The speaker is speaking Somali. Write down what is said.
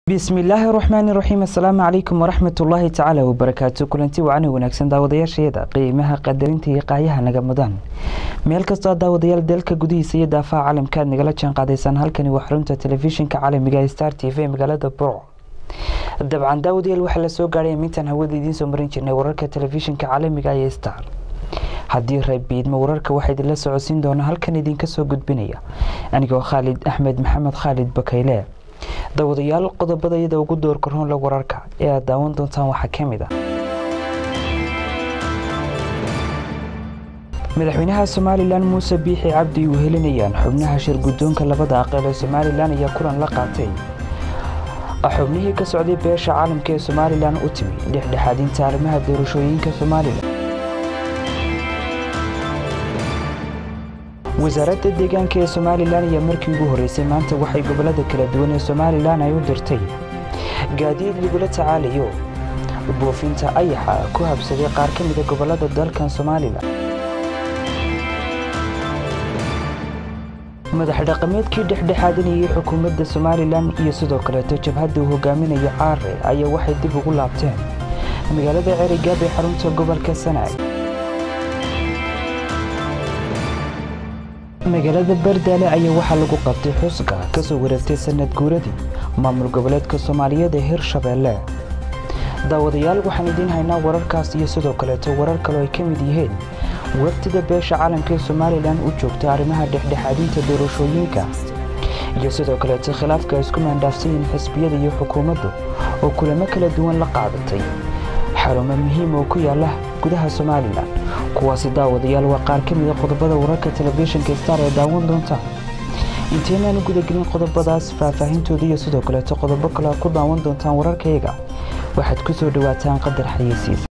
bismillaahi raxmaani raxiim assalaamu calaykum waraxmat ullaahi tacaala wabarakaatu kulanti wacana wanaagsan daawadayaashayada qiimaha qadarinta iyo qaayaha naga mudan meel kastoo daawadayaal dalka gudihiisa iyo daafaha caalamka aad nagala jaan qaadaysaan halkani waa xarunta telefishinka caalamiga ee star t v magaalada burco dabcan daawadayaal waxaa la soo gaadhay mintaan hawada idiin soo marin jirnay wararka telefishinka caalamiga ee star haddii reebiidma wararka waxaa idinla socodsiin doona halkan idinka soo gudbinaya anigoo khaalid axmed maxamed khaalid bakayle daawadayaal qodobada iyada ugu doorka roonla wararka ee aad daawan doontaan waxaa ka mid ah madaxweynaha somalilan muuse biixi cabdi uu helinayaan xubnaha shir guddoonka labada aqal ee somalilan ayaa kulan la qaatay xubnihii ka socday beesha caalamka ee somalilan u timi dhexdhexaadinta arrimaha doorashooyinka somalilan wasaaradda deegaanka ee somalilan ayaa markii ugu horreysay maanta waxay gobollada kala duwan ee somalilan ay u dirtay gaadiid lagula tacaalayo buufinta ayaxa ku habsaday qaar ka mida gobollada dalkan somalilan madax dhaqameedkii dhexdhexaadinayay xukuumadda somalilan iyo sidoo kaleeto jabhadda uu hogaaminayo caare ayaa waxay dib ugu laabteen magaalada cerigaab ee xarunta gobolka sanaag magaalada bardaale ayaa waxaa lagu qabtay xusga ka soo wareegtay sanad guuradii maamul goboleedka soomaaliyeed ee hirshabeelle daawadayaal waxaan idiin haynaa wararkaas iyo sidoo kaleeto warar kaloo ay ka mid yihiin wafdida beesha caalamka ee somalilan u joogta arrimaha dhexdhexaadinta doorashooyinka iyo sidoo kaleeto khilaafka ay isku maandhaafsayiin xisbiyada iyo xukuumaddu oo kulamo kala duwan la qaadatay xarumo muhiim oo ku yaala gudaha somalilan kuwaasi daawadayaal waa qaar ka mida qodobada wararka telefishinka star ee daawan doontaan intaynaanu gudagelin qodobadaas faahfaahintooda iyo sidoo kaleeto qodobo kale ku daawan doontaan wararkayaga waxaad ku soo dhowaataan qadar xayeysiisa